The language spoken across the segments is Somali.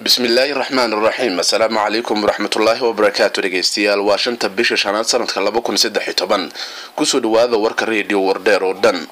bismillaahi raxmaan raxiim assalaamu calaykum waraxmatullaahi wabarakaatu dhegeystayaal waa shanta bisha shanaad sanadka laba kun saddex iyo toban kusoo dhawaada warka reediyo wardheer oo dhan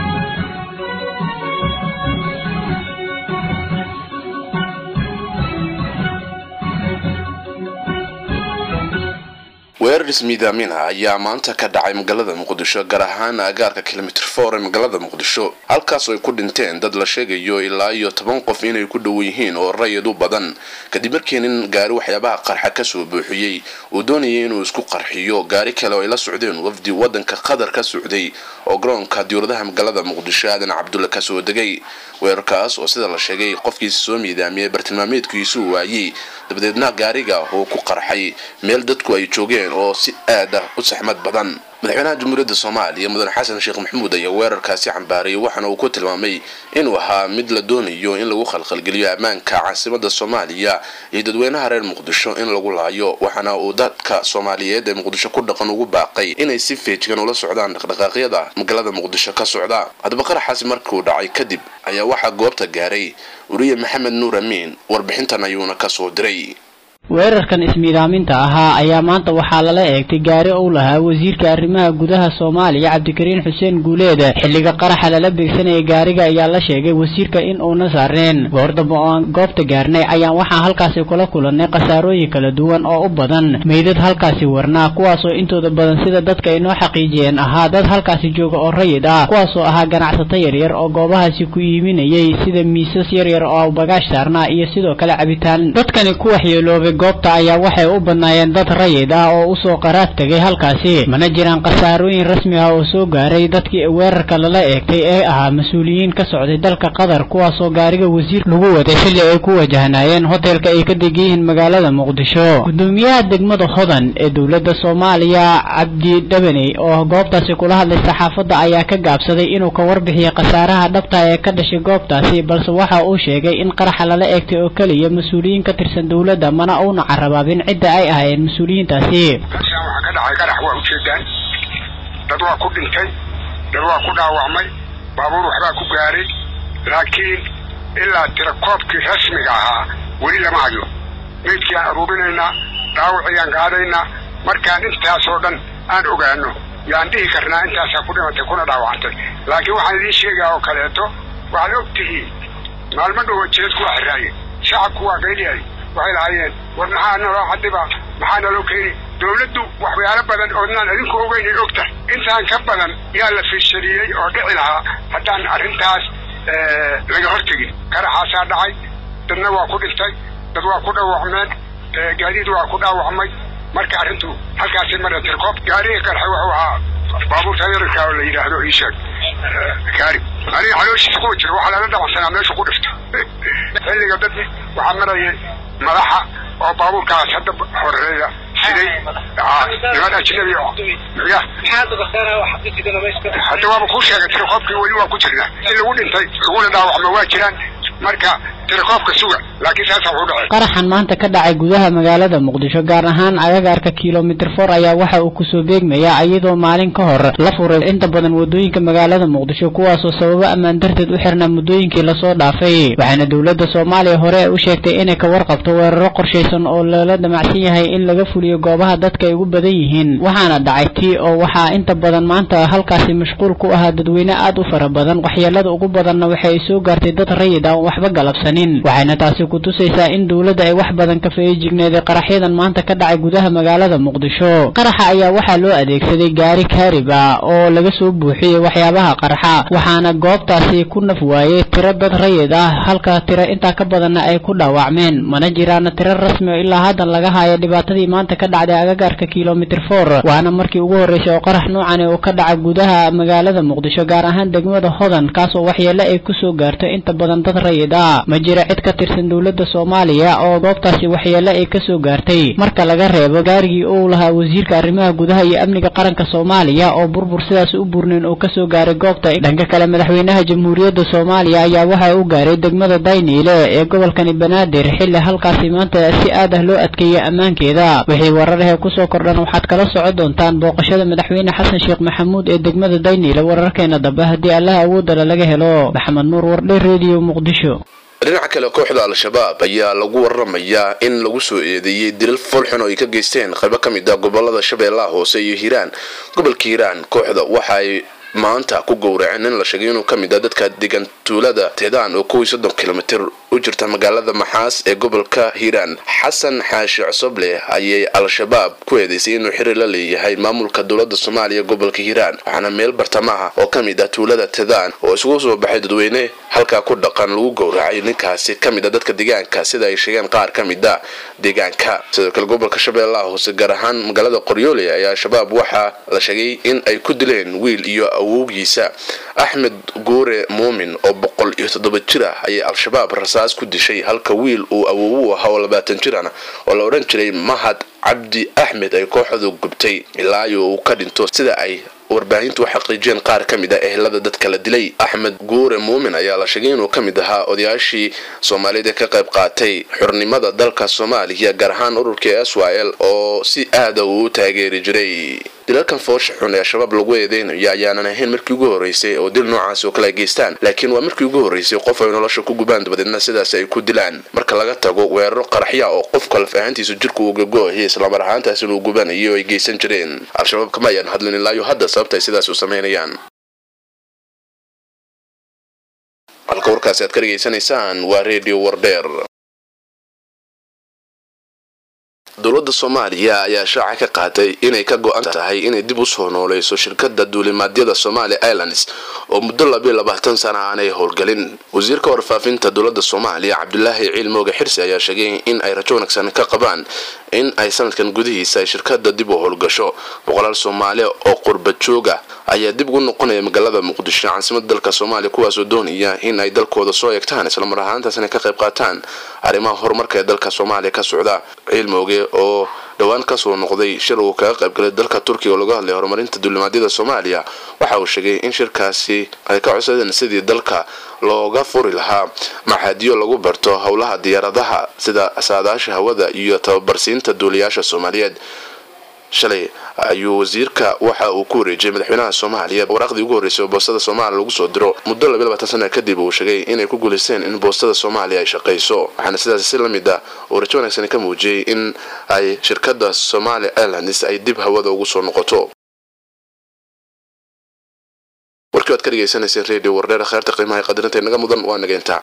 weerar ismiidaaminah ayaa maanta ka dhacay magaalada muqdisho gaar ahaan agaarka kilomitr for ee magaalada muqdisho halkaas ay ku dhinteen dad la sheegayo ilaa iyo toban qof inay ku dhow yihiin oo rayid u badan kadib markii nin gaari waxyaabaha qarxa kasoo buuxiyey uu doonayay inuu isku qarxiyo gaari kale oo ay la socdeen wafdi wadanka qatar ka socday oo garoonka diyauradaha magaalada muqdisho aadan cabdulle kasoo degay weerarkaas oo sida la sheegay qofkiisa soo miidaamiyey bartilmaameedkiisuu waayey dabadeedna gaariga uu ku qarxay meel dadku ay joogeen oo si aad ah u saxmad badan madaxweynaha jamhuuriyadda soomaaliya mudane xasan sheekh maxamuud ayaa weerarkaasi cambaarayay waxaana uu ku tilmaamay inuu ahaa mid la doonayo in lagu khalkhalgeliyo ammaanka caasimada soomaaliya iyo dadweynaha reer muqdisho in lagu laayo waxaana uu dadka soomaaliyeed ee muqdisho ku dhaqan ugu baaqay inay si feejigan ula socdaan dhaqdhaqaaqyada magaalada muqdisho ka socda haddaba qaraxaasi markuu dhacay kadib ayaa waxaa goobta gaaray wariye maxamed nuur amiin warbixintan ayuuna kasoo diray weerarkan ismiidaaminta ahaa ayaa maanta waxaa lala eegtay gaari uu lahaa wasiirka arrimaha gudaha soomaaliya cabdikariin xuseen guuleed xilliga qaraxa lala beegsanayay gaariga ayaa la sheegay wasiirka in uuna saarneen goordamba oo aan goobta gaarnay ayaan waxaa halkaasi kula kulannay khasaarooyin kala duwan oo u badan meydad halkaasi warnaa kuwaasoo intooda badan sida dadka ay noo xaqiijiyeen ahaa dad halkaasi jooga oo rayid ah kuwaasoo ahaa ganacsato yaryar oo goobahaasi ku iiminayay sida miisas yaryar oo bagaash saarnaa iyo sidoo kale cabitaan dadkani ku waxyeeloobay goobta ayaa waxay u badnaayeen dad rayid ah oo usoo qaraad tegay halkaasi mana jiraan khasaarooyin rasmi ah oo soo gaaray dadkii weerarka lala eegtay ee ahaa mas-uuliyiin ka socday dalka qatar kuwaasoo gaariga wasiir lagu waday xilli ay ku wajahnaayeen hotelka ay ka degan yihiin magaalada muqdisho gudoomiyaha degmada hodan ee dowladda soomaaliya cabdi dhabaney oo goobtaasi kula hadlay saxaafadda ayaa ka gaabsaday inuu ka warbixiyay khasaaraha dhabta ee ka dhashay goobtaasi balse waxa uu sheegay in qaraxa lala eegtay oo keliya mas-uuliyiin ka tirsan dowladda mana una carabaabin cidda ay ahaayeen mas-uuliyiintaasi meeshaan waxaa ka dhacay qarax waa ujeedaan dad waa ku dhintay dad waa ku dhaawacmay baabuur waxbaa ku gaaray laakiin ilaa tirakoobkii rasmiga ahaa weli lama hayo meydkii aan aruurinaynaa dhaawaciyaan qaadaynaa markaan intaasoo dhan aan ogaano yaan dhihi karnaa intaasaa ku dhimatay kuna dhaawacantay laakiin waxaan idiin sheegaa oo kaleeto waxaad og tihiin maalmo dhowa jeedku waa xiraaye shacabku waa qayliyay waxay lahaayeen war maxaa naloo cadiba maxaa naloo keeni dawladdu waxyaalo badan oodnaan idinku ogeynay og tahay intaan ka badan yaa la fiishariyey oo dhici lahaa haddaan arrintaas laga hortegin qaraxaasaa dhacay dadna waa ku dhintay dad waa ku dhaawacmeen gaadiid waa ku dhaawacmay marka arrintu halkaasay marra tirkoob gaariga qarxay wuxuu ahaa baabuurta yararka oo la yidhaahdo ii sheeg gaari aniga calooshiisa kuwa jira waxaa lala dhacsanaa meeshu ku dhiftay xilliga dad waxaa maraya madaxa oo baabuurkaas hadda horeeya siday niman ajnabi ya hadda waaba kuu sheegay tirakoobkii weli waa ku jirnaa in lagu dhintay laguna dhaawacmo waa jiraan marka tirakoobka suga laakiin saasa wuxuu dhacay qaraxan maanta ka dhacay gudaha magaalada muqdisho gaar ahaan agagaarka kilomitr for ayaa waxa uu kusoo beegmayaa iyadoo maalin ka hor la furay inta badan wadooyinka magaalada muqdisho kuwaasoo sababo ammaan darteed u xirnaa muddooyinkii lasoo dhaafay waxaana dowladda soomaaliya hore u sheegtay inay ka warqabto weeraro qorshaysan oo lala damacsan yahay in laga fuliyo goobaha dadka ay ugu badan yihiin waxaana dhacay tii oo waxaa inta badan maanta halkaasi mashquul ku ahaa dadweyne aad u fara badan waxyeelada ugu badanna waxa ay soo gaartay dad rayid ah waxba galabsanin waxayna taasi ku tusaysaa in dowladda ay wax badan ka feejigneeday qaraxyadan maanta ka dhacay gudaha magaalada muqdisho qaraxa ayaa waxaa loo adeegsaday gaari kaarib ah oo laga soo buuxiyey waxyaabaha qarxa waxaana goobtaasi ku naf waayey tiro dad rayid ah halka tiro intaa ka badanna ay ku dhaawacmeen mana jiraana tiro rasmi oo ilaa haddan laga haayo dhibaatadii maanta ka dhacday agagaarka kilomitr for waana markii ugu horreysay oo qarax noocani uu ka dhaca gudaha magaalada muqdisho gaar ahaan degmada hodan kaasoo waxyeelo ay kusoo gaarto inta badan dad rayid ah ma jira cid ka tirsan dowladda soomaaliya oo goobtaasi waxyeelo ay kasoo gaartay marka laga reebo gaarigii uu lahaa wasiirka arrimaha gudaha iyo amniga qaranka soomaaliya oo burbur sidaas u burnayn oo kasoo gaaray goobta dhanka kale madaxweynaha jamhuuriyadda soomaaliya ayaa waxa uu gaaray degmada dayniile ee gobolkani banaadir xilli halkaasi maanta si aad ah loo adkeeyay ammaankeeda wixii wararahee kusoo kordhan waxaad kala soco doontaan booqashada madaxweyne xasan sheekh maxamuud ee degmada dayniile wararkeena dambe haddii allaha awoodala laga helo maxamed nuur wardhe rediyo muqdisho dhinaca kale kooxda al-shabaab ayaa lagu waramayaa in lagu soo eedeeyey dilal foolxun oo ay ka geysteen qaybo ka mid ah gobolada shabeellaha hoose iyo hiiraan gobolka hiiraan kooxda waxaay maanta ku gowraceen in la sheegay inuu ka mid ah dadka degan tuulada teedaan oo kow iyo soddon kilomitir u jirta magaalada maxaas ee gobolka hiiraan xasan xaashi cosoble ayay al-shabaab ku eedeysay inuu xiriir la leeyahay maamulka dowlada soomaaliya gobolka hiiraan waxaana meel bartamaha oo ka mid ah tuulada teedaan oo isugu soo baxay dadweyne halkaa ku dhaqan lagu gowracay ninkaasi ka mid a dadka deegaanka sida ay sheegeen qaar ka mid a deegaanka sidoo kale gobolka shabeellaha hoose gaar ahaan magaalada qoryoole ayaa al-shabaab waxaa la sheegay in ay ku dileen wiil iyo awowgiisa axmed guure muumin oo boqol iyo toddoba jir ah ayay al-shabaab rasaas ku dishay halka wiil uu awowu ahaa oo labaatan jirana oo la odhan jiray mahad cabdi axmed ay kooxdu gubtay ilaayo uu ka dhinto sida ay warbaahintu u xaqiijiyeen qaar ka mid ah ehelada dadka la dilay axmed guure muumin ayaa la sheegay inuu ka mid ahaa odayaashii soomaaliyeed ee ka qayb qaatay xurnimada dalka soomaaliya gaar ahaan ururkii s y l oo si aada uu u taageeri jiray dilalkan foosha xun ee al-shabaab lagu eedeynayo ayaanan ahayn markii ugu horreysay oo dil noocaasi oo kale ay geystaan laakiin waa markii ugu horreysay qof ay nolosha ku gubaan dabadeedna sidaas ay ku dilaan marka laga tago weeraro qaraxya oo qofka laf ahaantiisa jirka uu gago-ayo islamar ahaantaas inuu gubanayo ay geysan jireen al-shabaab kama ayaan hadlin ilaayo hadda sababta ay sidaas u samaynayaan halka warkaasi aad ka dhegaysanaysaan waa redio wardheer dowladda soomaaliya ayaa shaaca ka qaatay inay ka go-an tahay inay dib u soo nooleyso shirkada duulimaadyada somalia airlines oo muddo labiyo labaatan sana aanay howlgelin wasiirka warfaafinta dowladda soomaaliya cabdulaahi ciil mooge xirsi ayaa sheegay in ay rajo wanaagsan ka qabaan in ay sanadkan gudihiisa ay shirkada dib u howlgasho boqolaal soomaaliya oo qurba jooga ayaa dib ugu noqonaya magaalada muqdisho caasimada dalka soomaaliya kuwaasoo doonaya in ay dalkooda soo eegtaan islamar ahaantaasna ka qayb qaataan arrimaha horumarka ee dalka soomaaliya ka socda ciil mooge oo dhowaan kasoo noqday shir uu kaga qaybgalay dalka turkiga oo laga hadlay horumarinta duulimaadyada soomaaliya waxa uu sheegay in shirkaasi ay ka codsadeen sidii dalka looga furi lahaa maxaadiyo lagu barto howlaha diyaaradaha sida saadaasha hawada iyo tababarsiinta duuliyaasha soomaaliyeed shalay ayuu wasiirka waxa uu ku wareejiyay madaxweynaha soomaaliya waraaqdii ugu horreysay oo boostada soomaaliya lagu soo diro muddo labiyo labaatan sana kadib uu sheegay inay ku guulaysteen in boostada soomaaliya ay shaqayso waxaana sidaas si la mid ah uu rajo wanaagsan ka muujiyey in ay shirkada somalia airlines ay dib hawada ugu soo noqoto warkii waad ka dhegaysanayseen radio wardheer kheerta qiimaha qadirinta inaga mudan waa nageyntaa